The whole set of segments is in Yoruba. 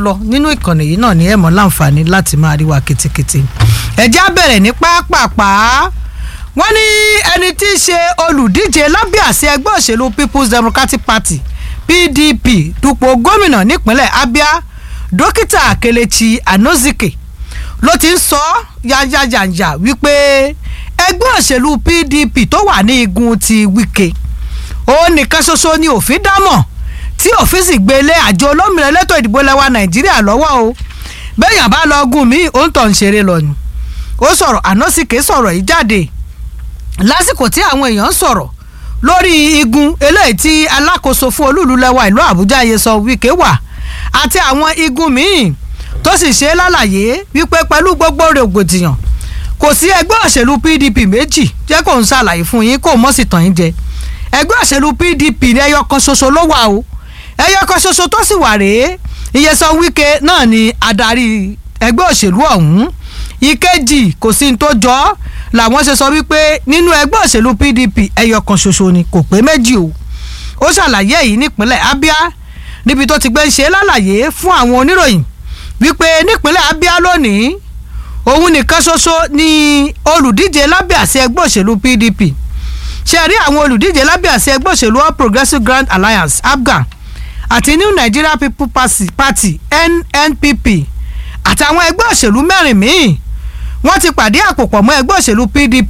lọ nínú ìkànnì yìí náà ní ẹ̀ mọ́ láǹfààní láti máa rí wa ketekete ẹ̀já bẹ̀rẹ̀ ní pápápá wọ́n ní ẹni tí í ṣe olùdíje lábẹ́ àṣẹ ẹgbẹ́ òṣèlú People's Democratic Party PDP dupò gómìnà nípínlẹ̀ Abia dókítà Kelechi Anozike ló ti ń sọ yáyáyàyà wípé ẹgbẹ́ òṣèlú PDP tó wà ní igun ti Wike òun nìkan ṣoṣo ni òfin dámọ̀ tí òfin sì gbé lé àjọ olómìnira elétò ìdìbò lẹwa Nàìjíríà lọ́wọ́ o bẹ́ẹ̀yàn bá lọ gùn mí òun tọ̀ ń ṣeré lọ ni ó sọ̀rọ̀ Anozike sọ̀rọ̀ yìí jáde lásìkò tí àwọn èèyàn ń sọ̀rọ̀ lórí igun eléyìí tí alákòóso fún olúùlú lẹwa ìlú Àbújá Nyesom Wike wà àti àwọn igun míì tó sì ṣe é lálàyé wípé pẹ̀lú gbogbo rògbòdìyàn kò sí ẹgbẹ́ òṣèlú PDP méjì jẹ́ kó ń ṣàlàyé fún yín kó mọ̀ sí tàn yín jẹ ẹgbẹ́ òṣèlú PDP ní ẹyọ kan ṣoṣo ló wà o ẹyọ kan ṣoṣo tó sì wà rèé Nyesom Wike náà ni adarí ẹgbẹ́ òṣèlú ọ̀hún ìkejì kò sí ní tó jọ ọ́ làwọn ṣe sọ wípé nínú ẹgbẹ́ òṣèlú PDP ẹyọ kan ṣoṣo ni kò pé méjì o ó ṣàlàyé èyí nípínlẹ̀ Abia níbi tó ti gbé ń ṣe lálàyé fún àwọn oníròyìn wípé nípínlẹ̀ Abia lónìí òun nìkan ṣoṣo ni olùdíje lábẹ́ àṣẹ ẹgbẹ́ òṣèlú PDP ṣe rí àwọn olùdíje lábẹ́ àṣẹ ẹgbẹ́ òṣèlú All Progressives Grand Alliance APGA àti New Nigeria People Party NNPP àtàwọn ẹgbẹ́ òṣèlú mẹ́rin míì wọ́n ti pàdé àpòpọ̀ mọ́ ẹgbẹ́ òṣèlú PDP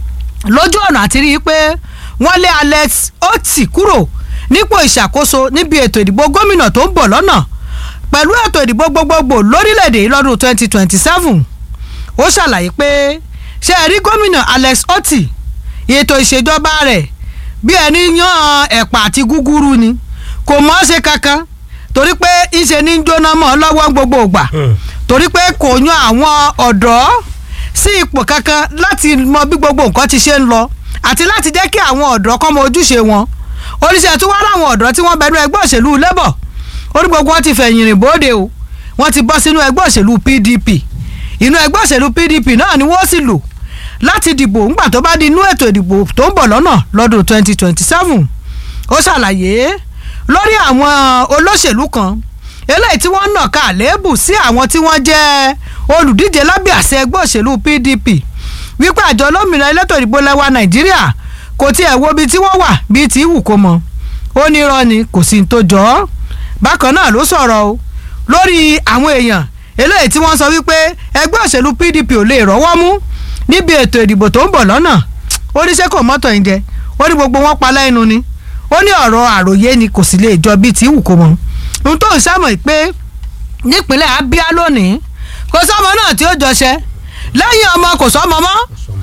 lójú ọ̀nà àti rí i pé wọ́n lé Alex Otti kúrò nípò ìṣàkóso níbi ètò ìdìbò gómìnà tó ń bọ̀ lọ́nà pẹ̀lú ètò ìdìbò gbogbogbò lórílẹ̀‐èdè yìí lọ́dún 2027 ó ṣàlàyé pé ṣé ẹ rí gómìnà Alex Otti ètò ìṣèjọba rẹ̀ bí ẹni yan ẹ̀pà àti gúgúrú ni kò mọ̀ ọ́ ṣe kankan torí pé ìṣe ní jóná mọ́ lọ́wọ́ gbogbo ìgbà torí pé kò yan àwọn ọ̀dọ́ sí ipò kankan láti mọ bí gbogbo nǹkan ti ṣe ń lọ àti láti jẹ́ kí àwọn ọ̀dọ́ kọ́ mọ ojúṣe wọn oníṣẹ́ tó wá láwọn ọ̀dọ́ tí wọ́n bẹnu ẹgbẹ́ òṣèlú labour orí gbogbo wọn ti fẹ̀yìn rìn bóde o wọ́n ti bọ́ sínú ẹgbẹ́ òṣèlú PDP inú ẹgbẹ́ òṣèlú PDP náà ni wọ́n sì lò láti dìbò ńgbà tó bá di inú ètò ìdìbò tó ń bọ̀ lọ́nà lọ́dún 2027 ó ṣàlàyé lórí àwọn olóṣèlú kan eléyìí tí wọ́n nà ká àléébù sí àwọn tí wọ́n jẹ́ olùdíje lábẹ́ àṣẹ ẹgbẹ́ òṣèlú PDP wípé àjọ olómìnira elétò ìdìbò lẹ́wà Nàìjíríà kò tiẹ̀ wo ibi tí wọ́n wà bíi tí wù kó mọ ó ní irọ́ ni kò sí ní tó jọ ọ́ bákan náà ló sọ̀rọ̀ o lórí àwọn èèyàn eléyìí tí wọ́n sọ wípé ẹgbẹ́ òṣèlú PDP ò lè rọ́wọ́ mú níbi ètò ìdìbò tó ń bọ̀ lọ́nà ó ní sẹ́kọ̀ mọ́tò yìí jẹ ó ní gbogbo wọn pa lẹ́nu ni ó ní ọ̀rọ̀ àròyé ni kò sì lè jọ bíi tí wù kó mọ ohun tó ń sámọ̀ pé nípínlẹ̀ Abia lónìí kò sọ́mọ náà tí ó jọṣẹ́ lẹ́yìn ọmọ kò sọ́mọ mọ́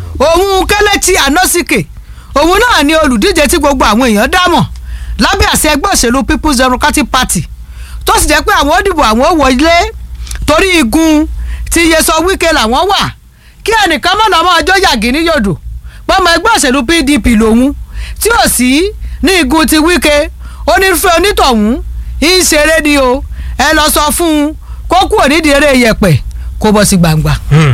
òun Kelechi Anozike òun náà ni olùdíje tí gbogbo àwọn èèyàn dámọ̀ lábẹ́ àṣẹ ẹgbẹ́ òṣèlú People's Democratic Party tó sì jẹ́ pé àwọn ó dìbò àwọn ó wọlé torí igun tí Nyesom Wike làwọn wà kí ẹnìkan mọ̀ lọ́mọ ọjọ́ yàgì ní yòdò pọ́nmọ ẹgbẹ́ òṣèlú PDP lòun tí ò sí ní igun ti Wike onírúfẹ́ onítọ̀hún ń ṣeré ni o ẹ lọ sọ fún un kó kúrò nídìí eré yẹ̀pẹ̀ kó bọ́ sí gbangba.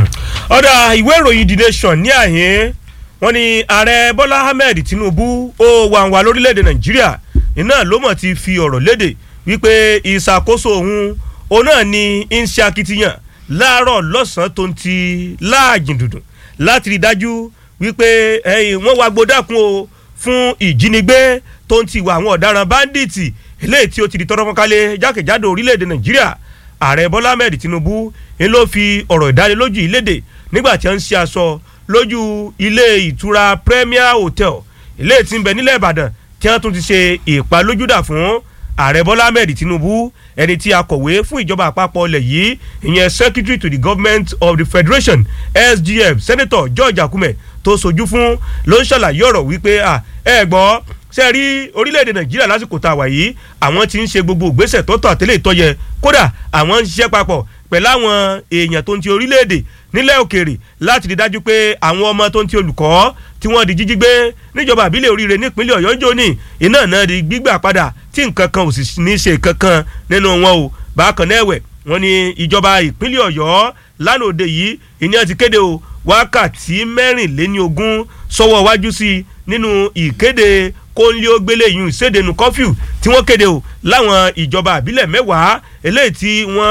ọ̀dà ìwé ìròyìn The Nation ní àyè wọ́n ní ààrẹ Bọ́lá Ahmed Tinubu ó wà wà lórílẹ̀‐èdè Nàìjíríà iná ló mọ̀ ti fi ọ̀rọ̀ léde wípé ìṣàkóso òun òun náà ni ń ṣe akitiyan láàárọ̀ lọ́sàn-án tó ń ti láàjìn dùdùn láti rí dájú wípé wọ́n wá gbódàkún o fún ìjínigbé tó ń ti wà àwọn ọ̀daràn báńdíìtì eléyìí tí ó ti di tọ́rọ́ fọ́nkálẹ̀ jákèjádò orílẹ̀-èdè Nàìjíríà ààrẹ Bọ́lá Ahmed Tinubu ń ló fi ọ̀rọ̀ ìdánilójú yìí léde nígbà tí wọ́n ń ṣe aṣọ lójú ilé ìtura Premier Hotel ilé tí ń bẹ nílẹ̀ Ìbàdàn tí wọ́n tún ti ṣe ìpalójúdà fún ààrẹ Bọ́lá Ahmed Tinubu ẹni tí akọ̀wé fún ìjọba àpapọ̀ ilẹ̀ yìí ìyẹn secretary to the government of the federation SGF senator George Akume tó sojú fún ló ń ṣàlàyé ọ̀rọ̀ wípé ẹ gbọ́ ṣe rí orílẹ̀-èdè nàìjíríà lásìkò tá a wà yìí àwọn tí ń ṣe gbogbo ìgbésẹ̀ tọ́tọ̀ àtẹ́lẹ̀ ìtọ́yẹ kódà àwọn ń ṣiṣẹ́ papọ̀ pẹ̀lú àwọn èèyàn tó ń ti orílẹ̀-èdè nílẹ̀ òkèèrè láti rí dájú pé àwọn ọmọ tó ń ti olùkọ́ tí wọ́n di jíjí gbé níjọba àbílẹ̀ oríire nípínlẹ̀ ọ̀yọ́ ń jóni iná náà di gbígbà padà tí nǹkan kan ò sì ní ṣe kankan nínú wọn o bákan náà ẹ̀wẹ̀ wọ́n ní ìjọba ìpínlẹ̀ ọ̀yọ́ lánàá òde yìí ìní ti kéde o wákàtí mẹ́rìnléní ogún sọ́wọ́ wájú sí i nínú ìkéde kóńlé ó gbélé yìí ìsédenu kọfíù tí wọ́n kéde o láwọn ìjọba àbílẹ̀ mẹ́wàá eléyìí tí wọ́n